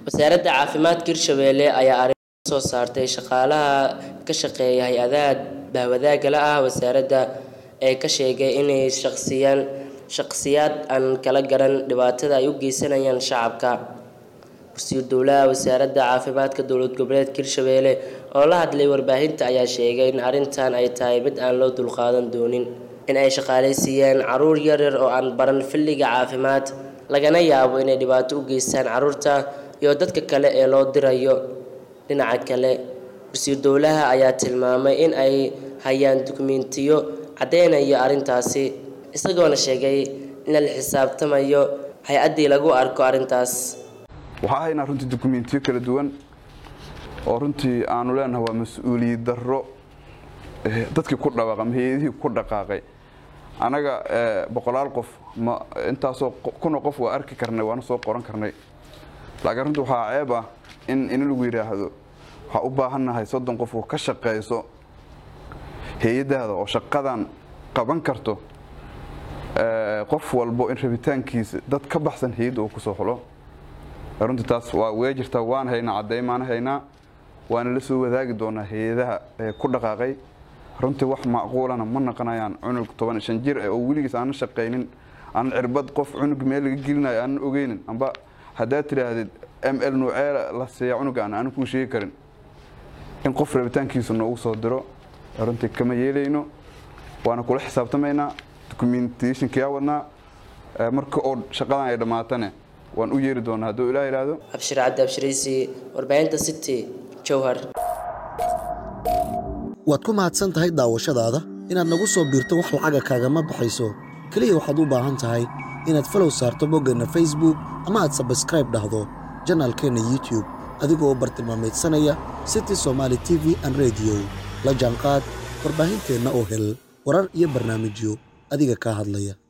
wasaaradda caafimaadka hirshabeelle ayaa arrin soo saartay shaqaalaha ka shaqeeya hay-adaha bahwadaagga la ah wasaaradda ee ka sheegay inay shaqsiyaan shaqsiyaad aan kala garan dhibaatada ay u geysanayaan shacabka wasiir dowlaha wasaaradda caafimaadka dowlad goboleedka hirshabeelle oo la hadlay warbaahinta ayaa sheegay in arrintan ay tahay mid aan loo dulqaadan doonin in ay shaqaaleysiiyeen caruur yaryar oo aan baran filliga caafimaad lagana yaabo inay dhibaato u geystaan caruurta iyo dadka kale ee loo dirayo dhinaca kale wasiir dowlaha ayaa tilmaamay in ay hayaan dukumentiyo caddeynaya arrintaasi isagoona sheegay in la xisaabtamayo hay-addii lagu arko arrintaas waxaa haynaa runtii dukumentiyo kala duwan oo runtii aanu leenahay waa mas-uuliyad darro dadkii ku dhawaaq ama hay-adihii ku dhaqaaqay anaga boqolaal qof ma intaasoo kuna qof waa arki karnay waana soo qoran karnay laakiin runtii waxaa ceeb ah in in lagu yidhaahdo waxaa u baahannahay soddon qof oo ka shaqayso hay-adaada oo shaqadan qaban karto qof walbo in rabitaankiisa dad ka baxsan hay-adda uu kusoo xulo runtii taas waa wee jirtaa waan haynaa caddeymaana haynaa waana la soo wadaagi doonaa hay-adaha ku dhaqaaqay runtii wax macquulana ma naqonayaan cunug toban shan jir oo weligiis aanan shaqaynin aanan cirbad qof cunug meel laga gelinayo aanan ogeynin amba haddaad tidhaahdid m l nuucee la siiya cunugaan aanan kuu sheegi karin in qof rabitaankiisa noogu soo diro runtii kama yeelayno waana kula xisaabtamaynaa documentationkayaa wadnaa marka oo shaqadan ay dhammaatane waan u yeeri doonaa hadduu ilaah yidhaahdo abshir cabdi abshiraysi warbaahinta city jowhar waad ku mahadsan tahay daawashadaada inaad nagu soo biirto wax lacaga kaagama baxayso keliya waxaad u baahan tahay inaad falow saarto boggeenna facebook ama aad sabskraib dhahdo janaalkeenna youtube adigoo bartilmaameedsanaya city somaali t v an rediyo la jaanqaad warbaahinteenna oo hel warar iyo barnaamijyo adiga kaa hadlaya